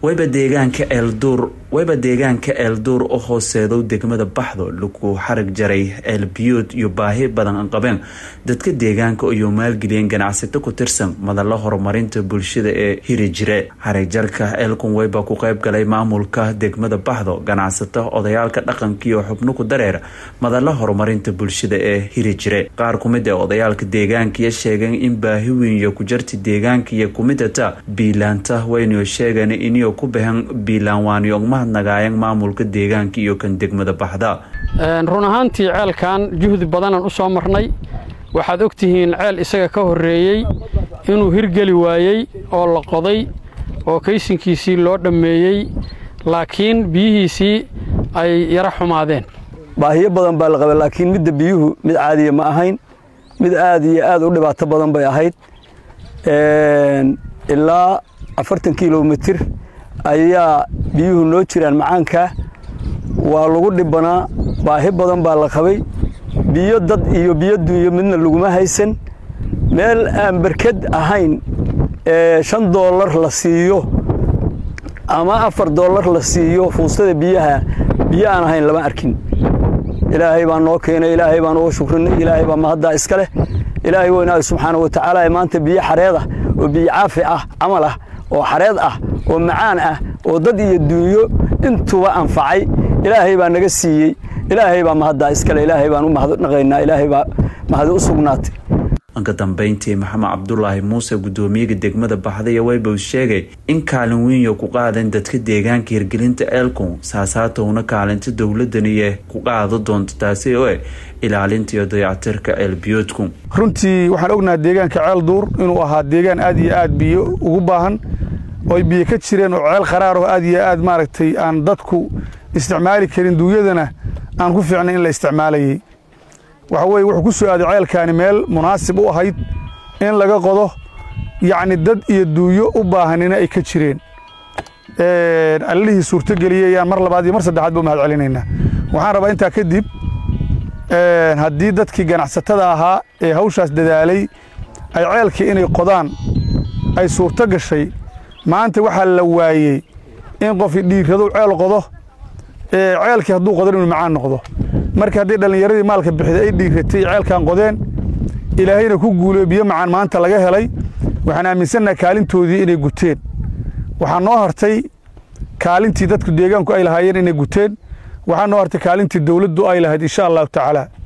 wayba deegaanka eelduur wayba deegaanka eelduur oo hooseedow degmada baxdo lagu xarag jaray eelbiyood iyo baahi badan qabeen dadka deegaanka iyo maalgeliyeen ganacsato ku tirsan madalla horumarinta bulshada ee hiri jire xaragjarka eelkun wayba ku qayb galay maamulka degmada baxdo ganacsato odayaalka dhaqanka iyo xubno ku dareera madalla horumarinta bulshada ee hiri jire qaar kumid ee odayaalka deegaankiyo sheegeen in baahi weyn iyo ku jarti deegaanka iyo kumidata biilaanta waynayo sheegeen iniyo ku bahan biilaan waaniyo mahadnagaayeen maamulka deegaanka iyo kan degmada baxda run ahaantii ceelkan juhdi badanaan u soo marnay waxaad og tihiin ceel isaga ka horreeyey inuu hirgeli waayey oo la qoday oo kaysinkiisii loo dhammeeyey laakiin biyihiisii ay yara xumaadeen baahiyo badan baa la qabay laakiin midda biyuhu mid caadiya ma ahayn mid aad iyo aad u dhibaato badan bay ahayd ilaa afartan kilomitir ayaa biyuhu noo jiraan macaankaa waa lagu dhibbanaa baahi badan baa la qabay biyo dad iyo biyo duunyo midna laguma haysan meel aan berked ahayn ee shan doollar la siiyo ama afar doollar la siiyo fuustada biyaha biyo aan ahayn lama arkin ilaahay baan noo keenay ilaahay baan uga shukrinay ilaahay baa mahaddaa iska leh ilaahay weynaayo subxaana wa tacaala maanta biyo xareed ah oo biyo caafi ah camal ah oo xareed ah oo macaan ah oo dad iyo duunyo intuba anfacay ilaahay baa naga siiyey ilaahay baa mahaddaa iskale ilaahay baan u mahadnaqaynaa ilaahay baa mahadi u sugnaatay ka dambeyntii maxamed cabdulaahi muuse guddoomiyaga degmada baxdaya waybow sheegay in kaalin weynyo ku qaadeen dadka deegaanka hirgelinta eelkun saasaatowna kaalinta dowladaniye ku qaado doonto taasi oo eh ilaalinta iyo dayactirka ceelbiyoodku runtii waxaan ognaha deegaanka ceel duur inuu ahaa deegaan aad iyo aad biyo ugu baahan oo ay biyo ka jireen oo ceel qaraaroo aad iyo aad maaragtay aan dadku isticmaali karin duunyadana aan ku fiicnay in la isticmaalayay waxa weye wuxuu ku soo aaday ceelkaani meel munaasib u ahayd in laga qodo yacni dad iyo duunyo u baahanina ay ka jireen allihii suurtogeliyey ayaan mar labaad iyo mar saddexaad ba u mahad celinaynaa waxaan rabaa intaa kadib haddii dadkii ganacsatada ahaa ee hawshaas dadaalay ay ceelkii inay qodaan ay suurto gashay maanta waxaa la waayey in qofi dhiiradow ceel qodo ceelkii hadduu qodan inuu macaan noqdo marka haddii dhallinyaradii maalka bixida ay dhiiratay ceelkan qodeen ilaahayna ku guuleyo biyo macaan maanta laga helay waxaan aaminsannaha kaalintoodii inay guteen waxaa noo hartay kaalintii dadku deegaanku ay lahaayeen inay guteen waxaa noo hartay kaalintii dawladdu ay lahayd insha allahu tacaala